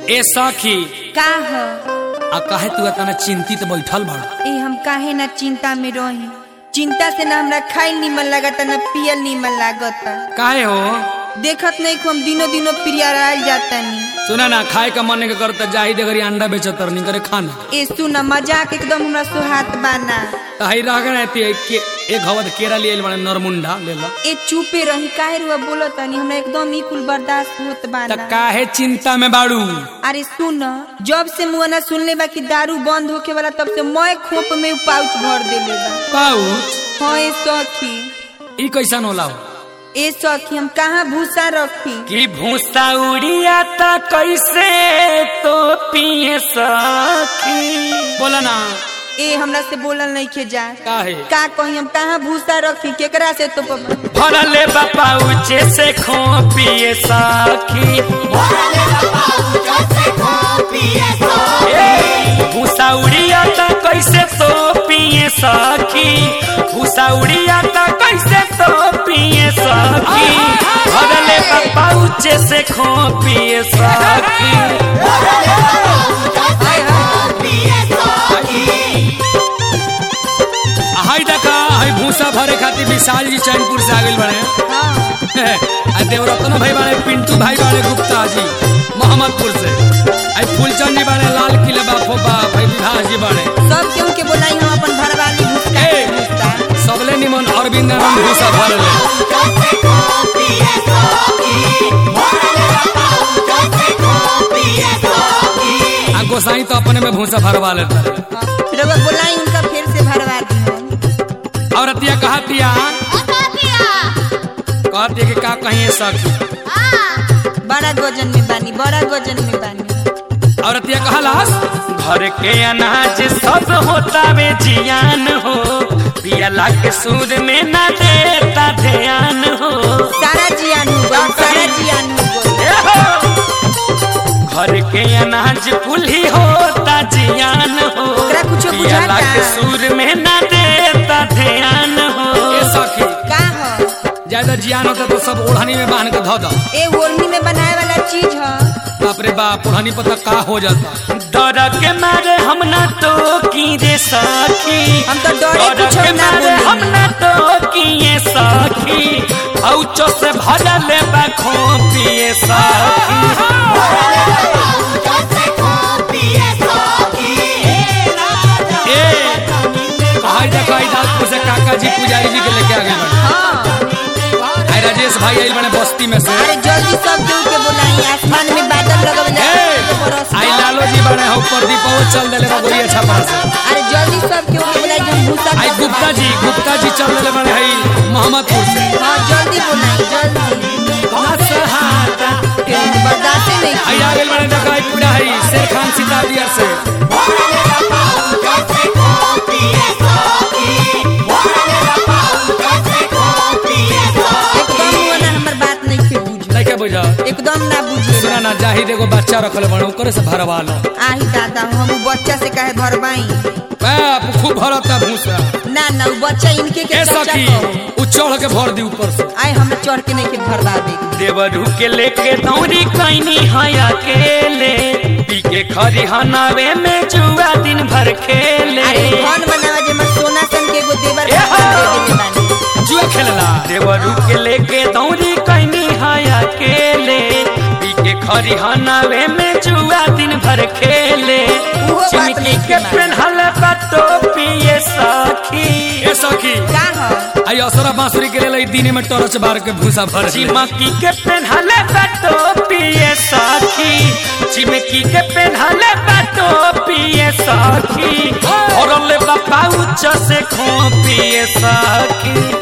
ए सखी का ह आ काहे तू इतना चिंतित बैठल बड़ ए हम काहे ना चिंता में रही चिंता से ना हमरा खाइल निमन लागता ना पियल निमन लागता काहे हो देखत नहीं को हम दिनों दिनों प्रियरायल जाता नहीं सुना ना खाए का मन के करता जाही देगरी अंडा बेचतर नहीं करे खाना ए सुना मजाक एकदम हमरा सुहात बाना तही रह गए ते के एक हवद केरा लिए बड़े नरमुंडा ले ला ए चुपे रही काहे रुआ बोलत तनी हमरा एकदम ई कुल बर्दाश्त होत त बाना काहे चिंता में बाड़ू अरे सुन जब से मुआना सुनले बा कि दारू बंद होके वाला तब से मैं खोप में उ पाउच भर देले बा पाउच हाँ ए सखी ई कैसन होला हो ए सखी हम कहाँ भूसा रखी कि भूसा उड़िया त कैसे तो पिए सखी बोला ना ए हमरा से बोलल नहीं के जा काहे का कही हम कहाँ भूसा रखी केकरा से तो पब- भरले बापा उचे से खो पिए सखी भूसा उड़िया त कैसे तो पिए सखी भूसा उड़िया त कैसे तो पिए सखी भरले बापा उचे से खो पिए सखी हाय देखा हाय भूसा भरे खातिर विशाल जी चैनपुर से आगे बढ़े हाँ आ देवरत्न भाई बाड़े पिंटू भाई बाड़े गुप्ता जी मोहम्मदपुर से आई फूलचंद जी बाड़े लाल किले बापो बाप भाई विभास जी बाड़े सब केहू के बोलाई हम अपन भरवाली भूसा ए। भूसा सबले निमन अरविंद आनंद भूसा भर ले आ गोसाई तो अपने में भूसा भरवा लेता है रउआ बोलाई उनका फिर से भरवा दी हम और अतिया कहतिया कहती कि का कहिए सखी बड़ा गजन में बानी बड़ा गजन में बानी और अतिया कहलास घर के अनाज सब होता वे जियान हो पियला के सूद में ना देता ध्यान हो सारा जियान हो गइल, सारा जियान हो गइल। ए हो। घर के अनाज कुल्ही होता जियान हो ओकरा कुछो पियला बुझाता? के सूद में ना देता ध्यान हो ए सखी का ह ज्यादा जियान होता तो सब ओढ़नी में बांध के धो दो ए ओढ़नी में बनाए वाला चीज ह बाप रे बाप ओढ़नी पता का हो जाता डर के मारे हम ना तो की रे सखी हम तो डरे डर कुछो के ना मारे बोली। हम ना तो किए सखी औचो से भरल बा खोपिए सखी ए कहै देखो आई दाऊदपुर से काका जी पुजारी जी के लेके आ गए बने हाँ आई राजेश भाई आई बने बस्ती में से अरे जल्दी सब केहू के बोलाई आसमान में बादल लगल ए आई लालो जी बने हो प्रदीप वो चल देले बा गोरिया छपरा से अरे जल्दी सब केहू के बोलाई हम भूसा आई गुप्ता जी गुप्ता जी चल देले बने हई मोहम्मदपुर से हाँ जल्दी बोलाई जल्दी नसहाता बर्दाश्त नहीं आई आ गइल बने देखो आई पूरा हई शेर खान सीता बियर से एकदम वो ना हमर बात नहीं के बुझ नहीं बुझा एकदम ना बुझे सुना ना जाहिद एगो बच्चा रखल बने ओकरे से भरवा लो आही दादा हम उ बच्चा से काहे भरबाई बाप खूब भरता भूसा ना ना उ बच्चा इनके के ए चर्चा सखी करो उ चढ़ के भर दी ऊपर से आए हम चढ़ के नहीं के भरवावे देवरू के लेके दौरी कैनी है अकेले पी के खरी हनावे में जुआ दिन भर खेले अरे धन बनावा जे मत सोना सन के एगो देवर ए खातिर हो। दे देले बानी जुआ खेलला देवरू के लेके दौरी कैनी है अकेले पी के खरी हनावे में जुआ दिन भर खेले उहो बात चिमकी नहीं के मानी। पेन्हल बटो पिए सखी ए सखी का ह आई असरा बांसुरी के ले दिन में टॉर्च बार के भूसा भर चिमकी के पेन्हले बटो पिए सखी चिमकी के पेन्हले बटो पिए सखी औरले बापा उच्च से खो पिए सखी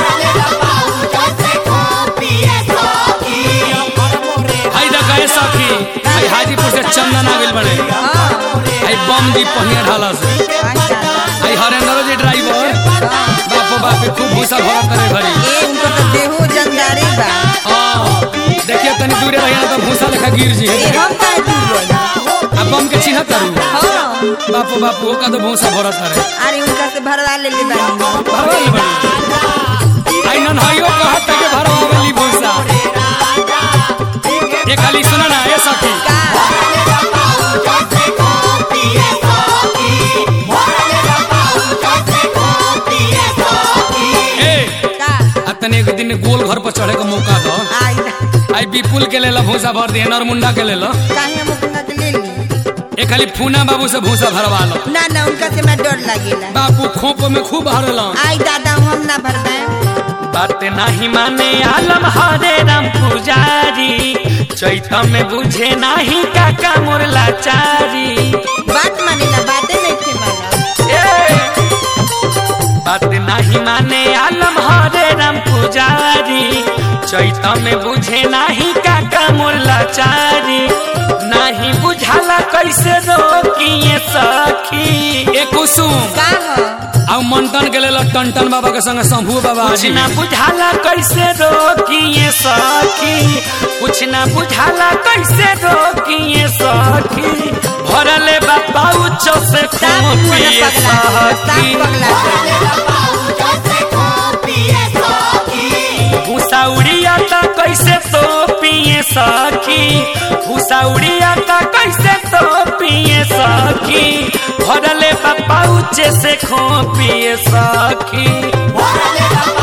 आई देखा ए सखी आई हाजीपुर से चंदन आ गेल बड़े हाँ आई बम जी पहिया ढाला से आई दादा आई हरेंद्र जी ड्राइवर बापो बापे खूब भूसा भरा करे भरी ए उनको तो देहो जंगारे बा हाँ, देखिए तनी दूरे रहिए ना तो भूसा लेखा गिर जी ए हम काहे दूर रही अब बम के चिन्ह करू हाँ बापू बापू ओका तो भूसा भरत करे अरे उनका से भरवा ले ले बानी भरवाई बड़ी आई नन हइयो कहत के भरवावली भूसा ये खाली सुना ना ये सखी का तनी गोल घर पर चढ़े का मौका दो आई ना आई विपुल के लेला भूसा भर दिए नरमुंडा के लेला काहे हम अपना के ले ली एक खाली फूना बाबू से भूसा भरवा लो ना ना उनका से मैं डर लगेला बापू खोप में खूब भरला आई दादा हम ना भरबे बात नहीं माने आलम हरे राम पुजारी चैत में बुझे नहीं काका मुरला चारी बात मानेला बातें नहीं थे माना ए! बात नहीं माने आलम हरे राम पुजारी चैत में बुझे नहीं काका मुरला चारी नहीं बुझाला कैसे रोकिए सखी ए कुसुम का हो अब मंटन के लेल टन बाबा के संग शंभू बाबा कुछ ना बुझाला कैसे रोकिए सखी कुछ ना बुझाला कैसे रोकिए सखी भरले बाबा उच्च से साफ मुंह खोपिए पगला साफ सखी पगला भूसा उड़िया ता कैसे तो पिए सखी भूसा उड़िया ता कैसे तो पिए सखी भरले बाबा उच्च से खोपिए सखी Órale, papá.